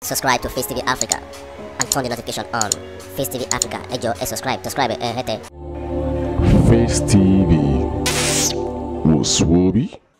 subscribe to Face TV Africa and turn the notification on. Face TV Africa, ẹ jọ̀ọ́ ẹ subscribe, subscribe ẹ hẹ́tẹ̀. Face TV wò sùwòbí.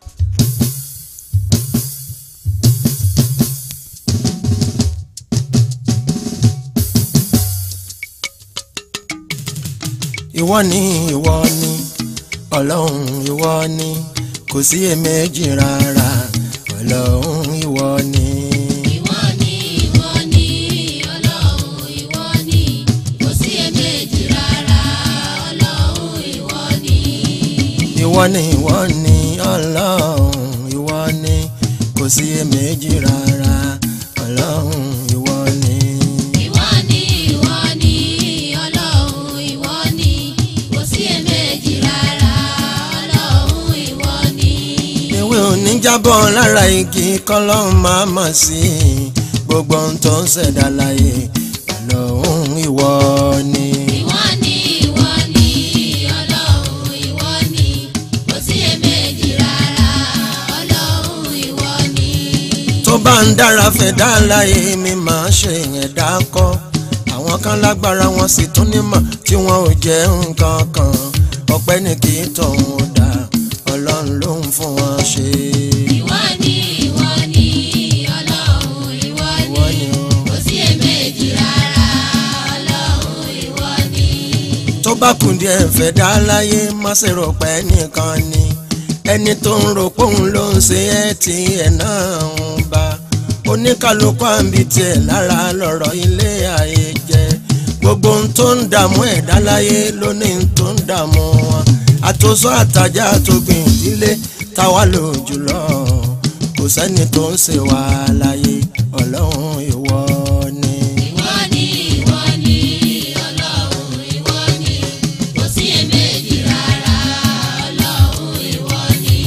ìwọ ni ìwọ ni ọlọ́run ìwọ ni kò sí èméjì rárá ọlọ́run ìwọ ni. ìwọ ni ìwọ ni ọlọ́run ìwọ ni kò sí èméjì rárá ọlọ́run ìwọ ni. ìwọ ni ìwọ ni ọlọ́run ìwọ ni kò sí èméjì rárá ọlọ́run ìwọ ni. ìwọ ni ìwọ ni ọlọ́run ìwọ ni kò sí èméjì rárá ọlọ́run ìwọ ni. ewé òní jábọ́ lára igi kọ́lọ́run máa mọ̀ sí i gbogbo ohun tó ń ṣẹ̀dá láyé ọlọ́run ìwọ ni. ìwọ ni ìwọ ni ọlọ́run ìwọ ni kò sí èméjì rárá ọlọ́run ìwọ ni. tó bá ń dára fẹ́ dá láyé mi máa ṣe yẹn dákọ́ àwọn kan lágbára wọn sì tún nímọ̀ tí wọn ò jẹ́ nǹkan kan ọpẹ́ ní kí tọ̀hún ó dá ọlọ́run ló ń fún wọn ṣe. ìwọ ni ìwọ ni ọlọ́run ìwọ Ìwọ ni ni o. kò sí èméjì rárá ọlọ́run ìwọ ni. tó bá kù díẹ̀ fẹ́ dá láyé má ṣe rò pé nìkan ni ẹni tó ń rò pé òun ló ń ṣe ẹ́ tí ẹ̀ náà ń bá oníkàlùkù àǹbí tiẹ̀ lára lọ́rọ̀ ilé ayé jẹ́ gbogbo ohun tó ń dààmú ẹ̀dá láyé lónìí tó ń dààmú wọn àtòsọ àtàjà àtògbìn ìdílé táwa lò jùlọ kò sẹ́ni tó ń ṣe wá láyé ọlọ́run ìwọ ni. ìwọ ni ìwọ ni ọlọ́run ìwọ ni kò sí èméjì rárá ọlọ́run ìwọ ni.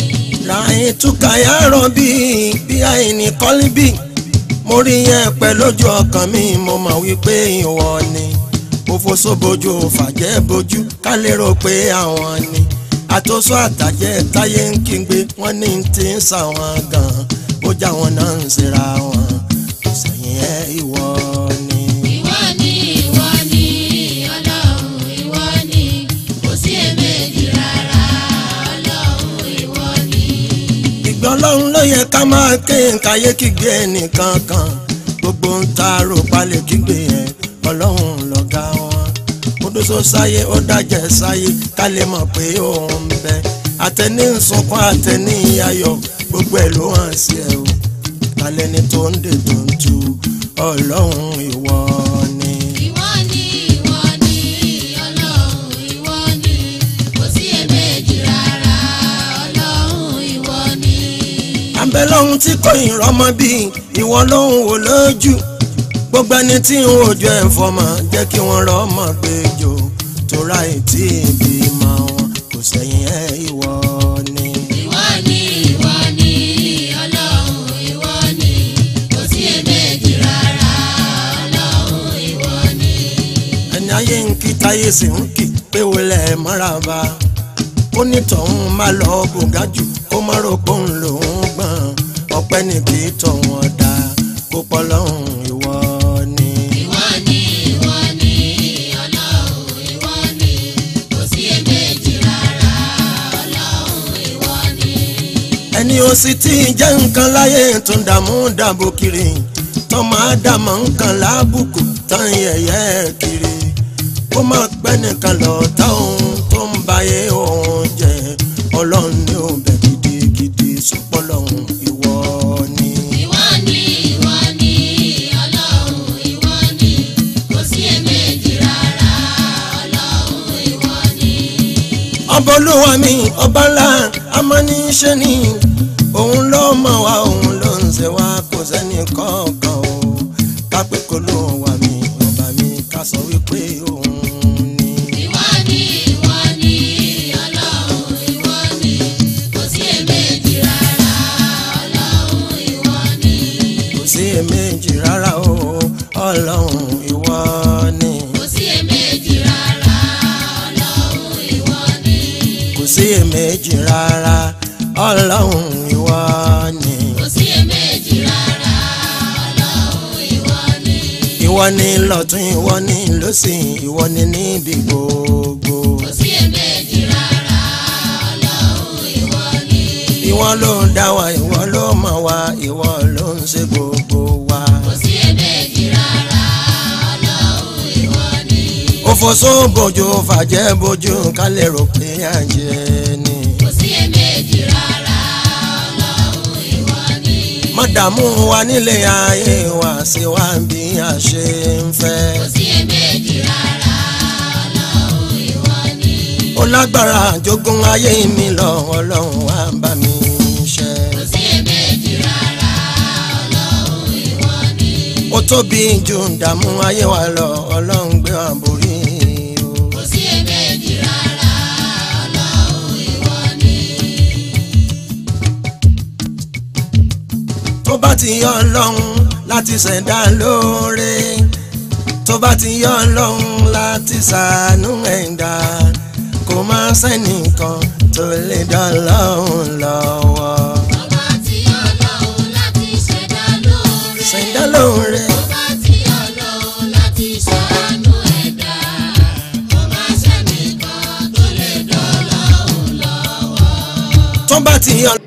láyé túkà yàrá bí bí àìní kọ́líbì mo rí yẹn pẹ́ lójú ọkàn mi mo mọ̀ wípé ìwọ ni mo foṣó bojú fàjẹ́ bojú ká lérò pé àwọn ni àtòsọ àtàjẹ́ táyé ń kígbe wọ́n ní ti ń sàwọn gan bójá wọn náà ń ṣera wọn kò sẹ́yìn ẹ̀ ìwọ ni. ìwọ ni ìwọ ni ọlọ́run ìwọ ni kò sí èméjì rárá ọlọ́run ìwọ ni. ìgbẹ́ ọlọ́run ló yẹ ká máa ké nkáyé kígbe ẹnìkan kan gbogbo ń ta rò palẹ̀ kígbe yẹn ọlọ́run lọ́gá wọn ó dóso sáyé ó dájẹ́ sáyé ká lè mọ̀ pé òun ń bẹ àtẹni ń sunkún àtẹni ayọ̀ gbogbo ẹ̀ ló hàn sí ẹ o talẹ́ni tó ń dè tó ń tu ọlọ́run ìwọ ni. ìwọ ni ìwọ ni ọlọ́run ìwọ ni kò sí èméjì rárá ọlọ́run ìwọ ni. àbẹ̀lọ́hún tí kò ì rọ́mọ bí ìwọ lóhùn wò lójú gbogbo ẹni tí ń wojú ẹ̀ fọmọ jẹ́ kí wọ́n rọ́mọ gbẹjọ tóra ètí ìbímọ wọn kò sẹ́yìn ẹ̀ ìwọ ni. ìwọ ni ìwọ ni ọlọ́run ìwọ ni kò sí èméjì rárá ọlọ́run ìwọ ni. ẹni ayé ń kí táyé sì ń kí pé wọlé mọ́ràbà ó ní tọ̀hún má lọ bùgá jù kó má rò pé òun lòún gbọ̀n ọpẹ́ ní kí tọ̀hún ọ̀dà kó pọ̀ lọ́hùn ìwọ ni. ìwọ ni ìwọ ni ọlọ́run ìwọ ni kò sí èméjì rárá ọlọ́run ìwọ ni. ẹni ó sì tí ì jẹ́ nǹkan láyé tó ń dààmú dàbò kiri tọ́mọ ádámọ̀ nǹkan lábùkù tán yẹ̀yẹ́ kiri kó má pẹ́ nìkan lọ táwọn tó ń báyé òun jẹ́ ọlọ́run ní òbẹ̀ gidigidi sọpọ́ lọ́hùn ìwọ ni. ìwọ ni ìwọ ni ọlọ́run ìwọ ni kò sí èméjì rárá ọlọ́run ìwọ ni. ọba olúwa mi ọba ńlá amáníṣẹ́ ni òun ló mọ̀ wá òun ló ń ṣe wá kò sẹ́ni kọ̀ọ̀kan o kápẹ́ kó ló wà mí ọba mi ká sọ wípé òun ni. ìwọ ni ìwọ ni ọlọ́run ìwọ ni kò sí èméjì rárá ọlọ́run ìwọ ni. kò sí èméjì rárá o ọlọ́run ìwọ ni kò sí èméjì rárá ọlọ́run ìwọ ni. kò sí èméjì rárá ọlọ́run ìwọ ni kò sí èméjì rárá ọlọ́run ìwọ ni lọ́tún ìwọ ni lọ́sìn ìwọ ni níbi gbogbo. kò sí èméjì rárá ọlọ́run ìwọ ni. ìwọ ló dá wa ìwọ ló mọ̀ wa ìwọ ló ń ṣe gbogbo wa. kò sí èméjì rárá ọlọ́run ìwọ ni. òfòsó bòjò fàjẹ́ bòjò ká lè rò pé àjẹ́ ni. kò sí èméjì rárá ọlọ́run ìwọ ni. mọ̀dàmú wa nílé ayé wa sí wa bí a ṣe ń fẹ́. kò sí èméjì rárá ọlọ́run ìwọ ni. ó lágbára jogún ayé mi lọ ọlọ́run wá bá mi ṣe. kò sí èméjì rárá ọlọ́run ìwọ ni. ó tóbi ju ìdààmú ayé wa lọ ọlọ́run gbé wa borí o. kò sí èméjì rárá ọlọ́run ìwọ ni. tó bá ti yọ ọlọ́run láti ṣẹ̀dá lóore tó bá ti yọ ọlọ́run láti ṣàánú ẹ̀dá kò má sẹ́nìkan tó lè dán ọlọ́run lọ́wọ́. Ọba tí Ọlọ́run láti ṣẹ̀dá lóore. ṣẹ̀dá lóore Ọba tí Ọlọ́run láti ṣàánú ẹ̀dá. Ọba ṣẹ́nìkan tó lè dọ́lọ́run lọ́wọ́. tó bá ti yọ.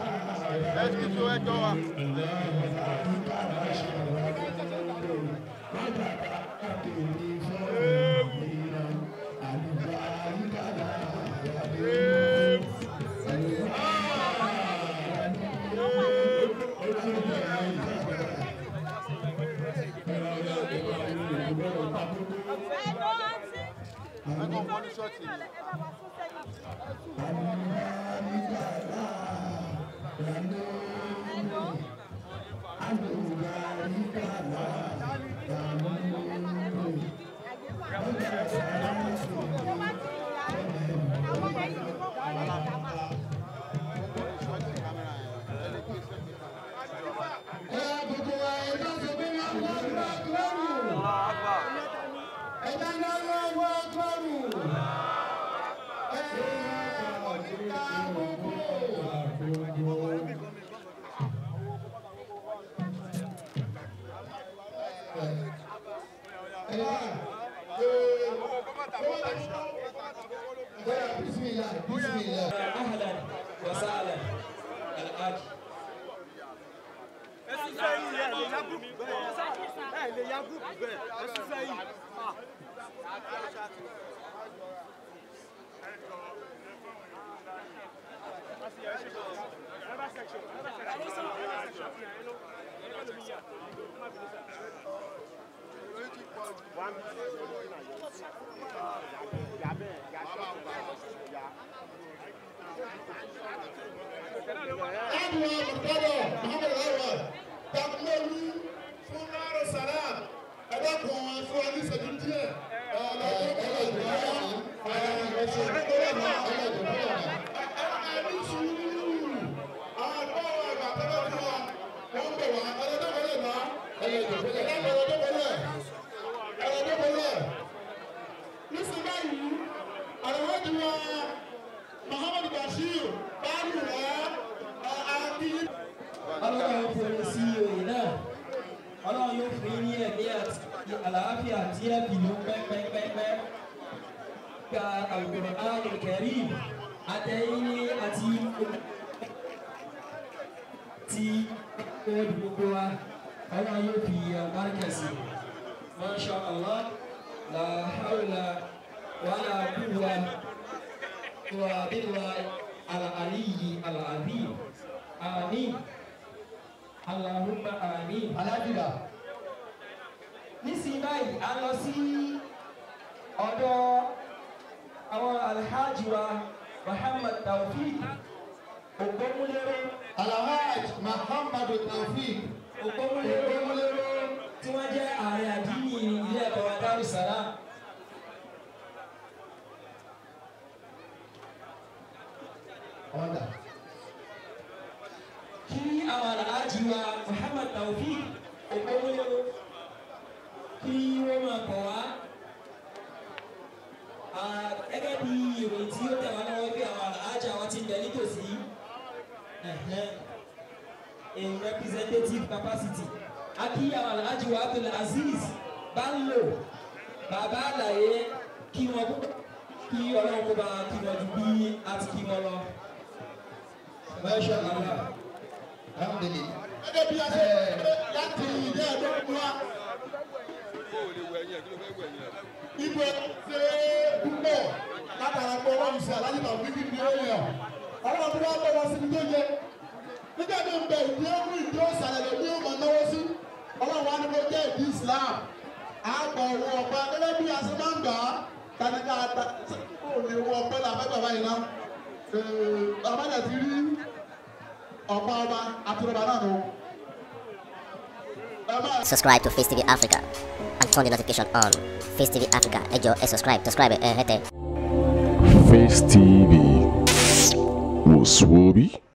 اهلا وسهلا الحاج أدوى مرتضى محمد الأول تقبلوا فنار السلام أداكم فواني سجنتي Muhammad Bashir, Bani Wa, Adi. ọlọ́run yóò fún sí oyè náà ọlọ́run yóò fún yín ní ẹ̀mí àti àlàáfíà tí ẹ bì ló pẹ́pẹ́pẹ́pẹ́ gba àwòrán ààrẹ kẹrí àtẹ̀yìn ní àti ti kóòdù gbogbo wa ọlọ́run yóò fi àbáríkà sí masha allah la hawla wala quwwa wa billahi al-aliyyi al-azim amin allahumma amin. Alájùlá. nísìnyí báyìí a lọ sí ọ̀dọ̀ àwọn alhaji wa muhammad taofik ògbómúlérò Alhaj Muhammadu Taofik. ògbómúlérò tí wọ́n jẹ́ ààrẹ àdínì ilé ẹ̀kọ́ wa darussalam. Ọ̀dà. kí àwọn alhaji wa muhammad taofik ògbómúlérò kí wọ́n máa bọ̀ wá. Ah, gẹ́gẹ́ bí ìròyìn tí ó tẹ̀ wá lọ́wọ́ bí àwọn alhaji àwọn ti ń bẹ nítòsí. Ẹ̀hẹ́n. in representative capacity. Aki Alhaji wa Abdul Aziz bá ń lò bàbá àlàyé kí wọn púpọ̀ kí ọlọ́run kó bá kí wọn ju bí a ti kí wọn lọ. Masha Allah. Alhamdulillah. Gẹ́gẹ́ bí a ṣe láti ilé ẹ̀dọ́ fún wa. Ibẹ̀ ṣe púpọ̀ látara pé ọlọ́run ṣe aláàjì tàbí kí ni ó yẹ. Ọlọ́run tó wá bọ̀ wá síbi tó yẹ. Nígbà tó ń bẹ ìdí ọ̀hún ìdí ọ̀sàlẹ̀ lè ní ọmọ náwó sí. Ọlọ́run wa ni mo jẹ́ ìdí Islam. A gbọ́ owó ọ̀pẹ gẹ́gẹ́ bí a ṣe máa ń gbà á. Tanika ta ó lè wọ ọ̀pẹ làbẹ́ bàbá yìí náà. Àbájá ti rí ọ̀pá ọba àti ọba náà nù. Ẹ máa Subscribe to Face TV Africa and turn the notification on. Face TV Africa, ẹ jọ̀ọ́ ẹ subscribe, subscribe ẹ hẹ́tẹ̀. Face TV was Swoby.